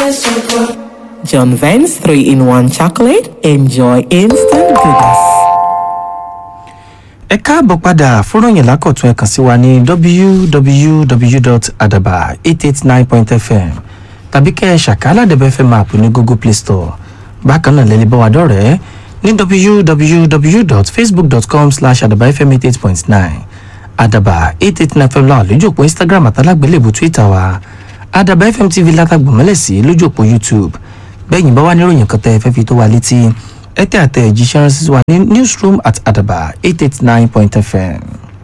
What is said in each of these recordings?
John Vance 3 in 1 chocolate. Enjoy instant goodness. ẹ káàbọ̀ padà fúnròyìn lákọ̀tún ẹ kàn sí wa ní www.adaba889.fm tàbí kẹ́ ẹ ṣàkálà dẹ̀bẹ̀ fm app ní google play store bákan náà lẹ́lẹ́ bá wa dọ̀rẹ́ ní www.facebook.com slash adabafm88.9 adaba 889 fm láwà lójú òpó instagram àtàlágbélébù twitter wa adaba fm tv látàgbọ̀mọ́lẹ̀ sí lójú òpó youtube bẹ́yìn bá wà níròyìn kan tẹ́ ẹ fẹ́ fi tó wa létí ẹ tẹ́ àtẹ ìjíṣẹ́ ránṣẹ́ sí wa ní newsroom at adaba 889.fm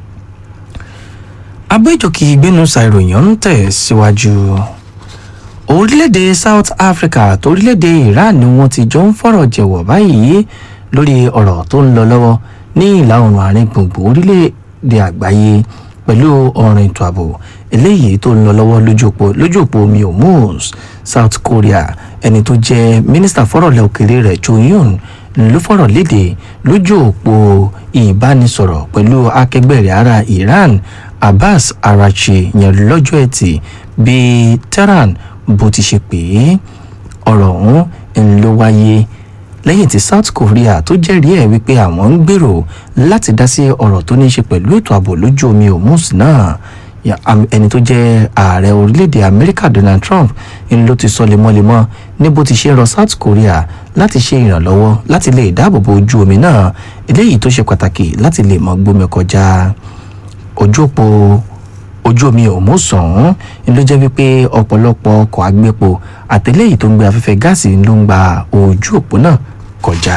abẹ́jọ́kì ìgbénusa ìròyìn ń tẹ̀ síwájú orílẹ̀-èdè south africa àti orílẹ̀-èdè iran ni wọ́n ti jọ ń fọ̀rọ̀ jẹ̀wọ̀ báyìí lórí ọ̀rọ̀ tó ń lọ lọ́wọ́ ní ìlà oòrùn àárín gbùngbùn orílẹ̀-èdè àgbáyé pẹ̀lú ọ̀rìn ètò ààbò eléyìí tó ń lọ lọ́wọ́ lójú òpó lójú òpó omi hormuz south korea ẹni tó jẹ́ mínísítà fọ́rọ̀lẹ́ òkèèrè rẹ̀ cho yun ló fọ̀rọ̀ léde lójú òpó ìbánisọ̀rọ̀ pẹ̀lú akẹgbẹ́ rẹ̀ ara iran abbas arachi yẹn lọ́jọ́ ẹtì bíi tehran bó ti ṣe pé ọ̀rọ̀ ọ̀hún ń ló wáyé lẹ́yìn tí south korea tó jẹ́rìí ẹ̀ wípé àwọn ń gbèrò láti dá sí ọ̀rọ̀ tó ní í ṣe pẹ̀lú ètò ààbò lójú omi hormuz náà Ya- am- ẹni tó jẹ́ ààrẹ orílẹ̀-èdè amẹ́ríkà donald trump ń ló ti sọ lemọ́lemọ́ ní bó ti ṣe ń rọ south korea láti ṣe ìrànlọ́wọ́ láti lè dáàbòbo ojú omi náà eléyìí tó ṣe pàtàkì láti lè mọ gbómi kọjá ojú òpó ojú omi òmùsàn ló jẹ́ wípé ọ̀pọ̀lọpọ̀ ọkọ̀ agbépo àtẹlẹ́yìn tó ń gbé afẹ́fẹ́ gáàsì ló ń gba ojú òpó náà kọjá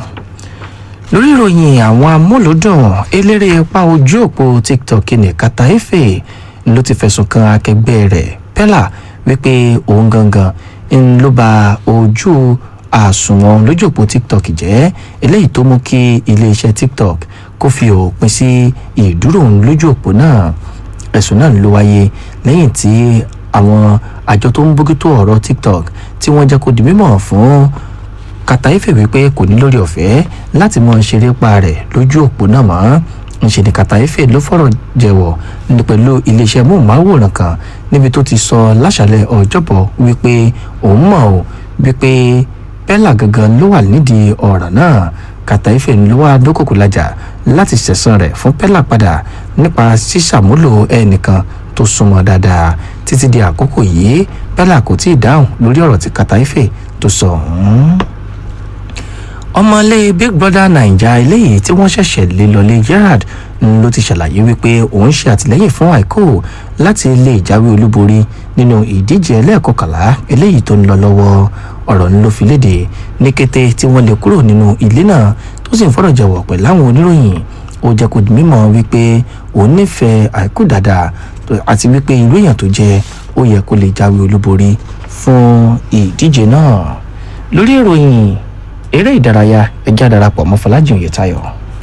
lórí ìròyìn àwọn amúlòdùn eléré ipa ojú òpó tiktok ní kataefe ló ti fẹ̀sùn kan akẹgbẹ́ rẹ̀ pella wípé òun gangan ń ló ba ojú àsùnwọ̀n lójú òpó tiktok jẹ́ eléyìí tó mú kí iléeṣẹ́ tiktok kó fi òpin sí ìdúró òun lójú òpó náà ẹ̀sùn náà ló wáyé lẹ́yìn tí àwọn àjọ tó ń bójútó ọ̀rọ̀ tiktok tí wọ́n jẹ́ kó di mímọ̀ fún kàtàífè wípé kò ní lórí ọ̀fẹ́ láti mọ ṣeré pa rẹ̀ lójú òpó náà mọ́ ńṣe ni kàtàífè ló fọ̀rọ̀ jẹ̀wọ̀ ní pẹ̀lú iléeṣẹ́ móhùnmáwòrán kan níbi tó ti sọ láṣàlẹ̀ ọjọ́bọ̀ wípé òun mọ̀ ọ́ wípé pẹ́là gangan ló wà nídìí ọ̀ràn náà kàtàífè ló wà dókòkò lajà láti ṣẹ̀san rẹ̀ fún pẹ́là padà nípa ṣíṣàmúlò ẹnìkan tó súnmọ́ dáadáa títí di àkókò yìí pẹ́là kò tí ì dáhùn lórí ọ̀rọ̀ tí kàtàífè tó sọ ọ̀hún ọmọlé big brother naija eléyìí tí wọ́n ṣẹ̀ṣẹ̀ lé lọlé gerard ń ló ti ṣàlàyé wípé òun ṣe àtìlẹ́yìn fún àìkú láti lè jáwé olúborí nínú ìdíje ẹlẹ́ẹ̀kọkànlá eléyìí tó ń lọ lọ́wọ́ ọ̀rọ̀ ń ló fi léde ní kété tí wọ́n lè kúrò nínú ilé náà tó sì ń fọ̀rọ̀ jẹ̀wọ̀ pẹ̀lú àwọn oníròyìn ó jẹ́ kó di mímọ̀ wípé òun nífẹ̀ẹ́ àìkú dáadáa tó- àti wípé irú èèyàn tó jẹ́ ó yẹ kó lè jáwé olúborí fún ìdíje náà lórí ìròyìn eré ìdárayá ẹjẹ́ darapọ̀ mọ́ fọlájì oyetayo.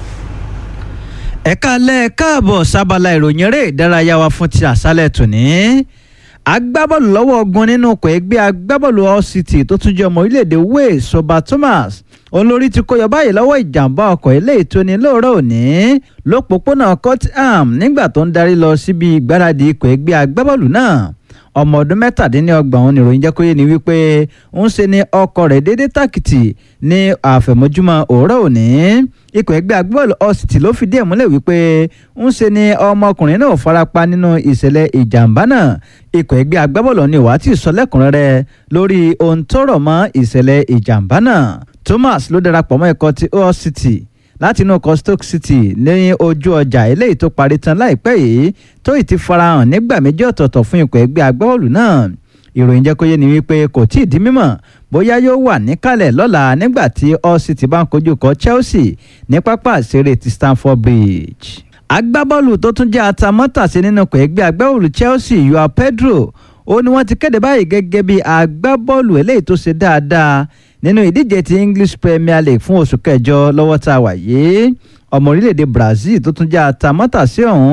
ẹ̀ka alẹ́ káàbọ̀ sábàlá ìròyìn eré ìdárayá wa fún ti àṣálẹ̀ tòní. agbábọ́ọ̀lù lọ́wọ́ ogun nínú ọkọ̀ ẹgbẹ́ agbábọ́ọ̀lù all city tó tún jẹ́ ọmọ orílẹ̀-èdè wales soba thomas olórí ti kó yọ báyìí lọ́wọ́ ìjàmbá ọkọ̀ eléyìí tó ní lóòrọ̀ òní lópòpónà cottham nígbà tó ń darí lọ síbi ìgbáradì ikọ̀ ẹgbẹ́ agbábọ́ọ̀lù náà ọmọ ọdún mẹ́tàdínlọ́gbọ̀n òun nìròyìn jẹ́ kó yé ni wípé ń ṣe ni ọkọ̀ rẹ̀ déédé tàkìtì ní àfẹ̀mọ́júmọ́ òwúrọ̀ òní ikọ̀ ẹgbẹ́ agbábọ́ọ̀lù ọ̀sìtì ló fìdí ẹ̀ múlẹ̀ wípé ń ṣe ni ọmọkùnrin náà farapa nínú ìṣẹ̀lẹ̀ ìjàmbá náà ikọ̀ ẹgbẹ́ agbábọ́ọ̀lù ni wàá ti sọ lẹ́kùnrẹ́rẹ́ lórí ohun tó rọ̀ mọ́ ìṣẹ̀lẹ̀ ìjàmbá náà thomas ló darapọ̀ mọ́ ikọ̀ ti ọ̀sìtì láti inú ọkọ̀ stoke city ní ojú ọjà eléyìí tó parí tán láìpẹ́ yìí tó ì ti farahàn nígbà méjì ọ̀tọ̀ọ̀tọ̀ fún ikọ̀ ẹgbẹ́ agbábọ́ọ̀lù náà ìròyìn jẹ́ kó yé ni wípé kò tí ì di mímọ̀ bóyá yóò wà níkàlẹ̀ lọ́la nígbà tí all city bá ń kojú kọ chelsea ní pápá ìṣeré ti stamford bridge. agbábọ́ọ̀lù tó tún jẹ́ atamọ́tàsí nínú ikọ̀ ẹgbẹ́ agbábọ́ọ̀lù chelsea yoa pedro ó ní wọ́n ti kéde báyìí gẹ́gẹ́ bí agbábọ́ọ̀lù eléyìí tó ṣe dáadáa nínú ìdíje ti english premier league fún oṣù kẹjọ lọ́wọ́ tá a wà yìí ọmọ orílẹ̀-èdè brazil tó tún jẹ́ atamọ́tàsí ọ̀hún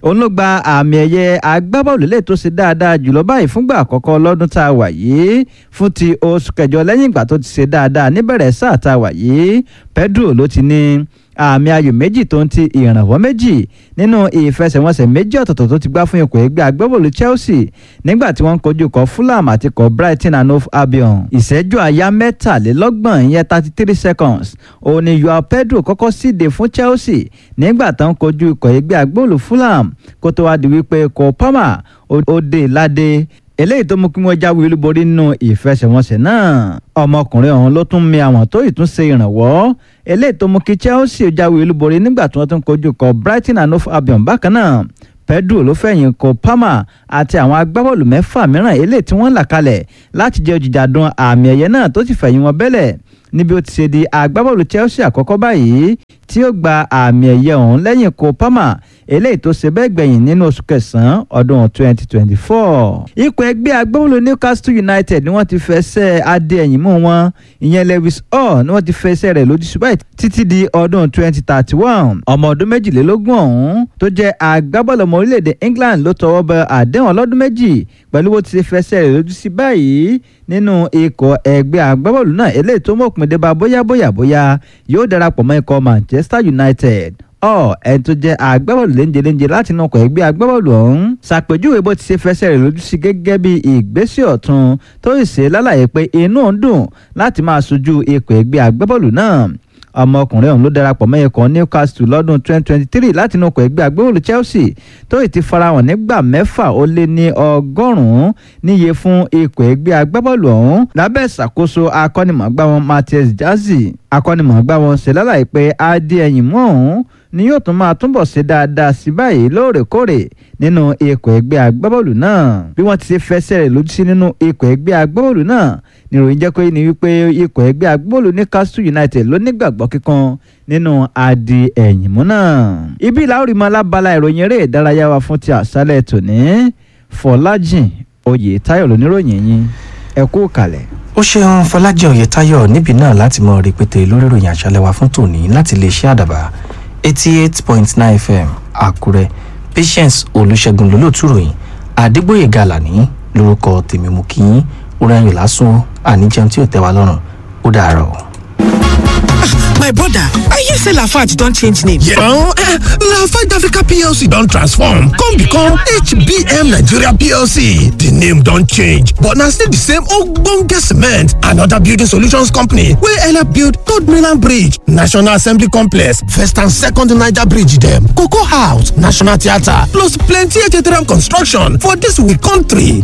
òun ló gba àmì ẹ̀yẹ agbábọ́ọ̀lù lè tó ṣe dáadáa jùlọ báyìí fúngbà àkọ́kọ́ lọ́dún tá a wà yìí fún ti oṣù kẹjọ lẹ́yìn ìgbà tó ti ṣe dáadáa níbẹ̀rẹ̀ sáà tá a wà yìí Pedro ló ti ní àmì ayò méjì tó ń ti ìrànwọ́ méjì nínú ìfẹsẹ̀wọnsẹ̀ méjì ọ̀tọ̀ọ̀tọ̀ tó ti gbá fún ikọ̀ ẹgbẹ́ agbábọ́ọ̀lù Chelsea nígbà tí wọ́n ń kojú kọ Fulham àti kọ Brighton and Hove Albion ìṣẹ́jú àyá mẹ́tàlélọ́gbọ̀n ìyẹn thirty three seconds òun ni Joao Pedro kọ́kọ́ síde fún Chelsea nígbà tó ń kojú ikọ̀ ẹgbẹ́ agbábọ́ọ̀lù Fulham kó tó wá di wípé kọ Palmer ó dé ládé eléyìí tó mú kí wọ́n jáwé olúborí nínú ìfẹsẹ̀wọnsẹ̀ náà ọmọkùnrin ọ̀hún ló tún mi àwọn tó ìtúnṣe ìrànwọ́ eléyìí tó mú kí Chelsea jáwé olúborí nígbà tí wọ́n tún kojú kọ Brighton and Hove Albion bákan náà Pedro ló fẹ̀yìn kọ Palmer àti àwọn agbábọ́ọ̀lù mẹ́fà mìíràn eléyìí tí wọ́n là kalẹ̀ láti jẹ́ òjìjàdùn àmì ẹ̀yẹ náà tó sì fẹ̀yìn wọn bẹ́lẹ̀ níbi ó ti ṣe di agbábọ́ọ̀lù Chelsea àkọ́kọ́ báyìí tí ó gba àmì ẹ̀yẹ ọ̀hún lẹ́yìn kọ Palmer eléyìí tó ṣe bẹ́ẹ̀ gbẹ̀yìn nínú oṣù kẹsàn-án ọdún 2024. ikọ̀ ẹgbẹ́ agbábọ́ọ̀lù Newcastle United ni wọ́n ti fẹsẹ̀ adé ẹ̀yìn mú wọn ìyẹn Lewis Hall ni wọ́n ti fẹsẹ̀ rẹ̀ lójú ṣùgbọ́n títí di ọdún 2031. ọmọ ọdún méjìlélógún ọ̀hún tó jẹ́ agbábọ́ọ̀lù ọmọ orílẹ̀-èdè England ló tọwọ́ bọ àdéhùn ọlọ́dún méjì pẹ̀lú bó ti ṣe fẹsẹ̀ rẹ̀ lójú sí báyìí nínú ikọ̀ ẹgbẹ́ agbábọ́ọ̀lù náà eléyìí tó mọ̀pin dé bá bóyá bóyá bóyá yóò darapọ̀ mọ́ ikọ̀ Manchester United ọ ẹni tó jẹ́ agbábọ́ọ̀lù léńjeléńje láti inú ọkọ̀ ẹgbẹ́ agbábọ́ọ̀lù ọ̀hún ṣàpèjúwe bó ti ṣe fẹsẹ̀ rẹ̀ lójú sí gẹ́gẹ́ bí ìgbésẹ̀ ọ̀tun tó sì ṣe lálàyé pé inú ń dùn láti máa ṣojú ikọ̀ ẹgbẹ́ agbábọ́ọ̀lù náà ọmọkùnrin ọ̀hún ló darapọ̀ mọ́ ikọ̀ Newcastle lọ́dún 2023 láti inú ọkọ̀ ẹgbẹ́ agbábọ́ọ̀lù Chelsea tó sì ti farahàn nígbà mẹ́fà ó lé ní ọgọ́rùn-ún níye fún ikọ̀ ẹgbẹ́ agbábọ́ọ̀lù ọ̀hún lábẹ́ ìṣàkóso akọ́nimọ̀ọ́gbá wọn Matthias Jazzy akọ́nimọ̀ọ́gbá wọn ṣe lálàyé pé adé ẹ̀yìn mú ọ̀hún ni yóò tún máa túbọ̀ ṣe dáadáa sí báyìí lóòrèkóòrè nínú ikọ̀ ẹgbẹ́ agbábọ́ọ̀lù náà bí wọ́n ti ṣe fẹsẹ̀ rẹ̀ lójú sí nínú ikọ̀ ẹgbẹ́ agbábọ́ọ̀lù náà níròyìn jẹ́ pé ní wípé ikọ̀ ẹgbẹ́ agbábọ́ọ̀lù Newcastle United ló nígbàgbọ́ kíkan nínú adi ẹ̀yìn mú náà. ibi ìlàórí mọ alábala ìròyìn eré ìdárayá wa fún ti àṣálẹ̀ tòní Fọlájìn Oyètáyọ̀ lóníròyìn yín ẹ kú kalẹ̀. ó ṣeun Fọlájìn Oyètáyọ̀ níbi náà láti mọ rẹpẹtẹ lórí ìròyìn àṣálẹ́ wa fún tòní láti lè ṣe àdàbà eighty eight point nine fm àkúrẹ́ patience olùṣègùn lólótú ròyìn àdégbòye gàlàní lórúkọ tèmi mú kí orin ayọ̀ lásán àníjẹun tí ò tẹ́ wa lọ́rùn ó dàárọ̀. my brother i hear say lafarge don change name. Yeah, uh, Lafarge Africa PLC don transform come become HBM Nigeria PLC. The name don change but na still the same ogbonge cement and other building solutions company wey help build Third Mainland Bridge, National Assembly Complex, First and Second Niger Bridge dem, Cocoa House, National Theatre plus plenty ejederem construction for dis we country.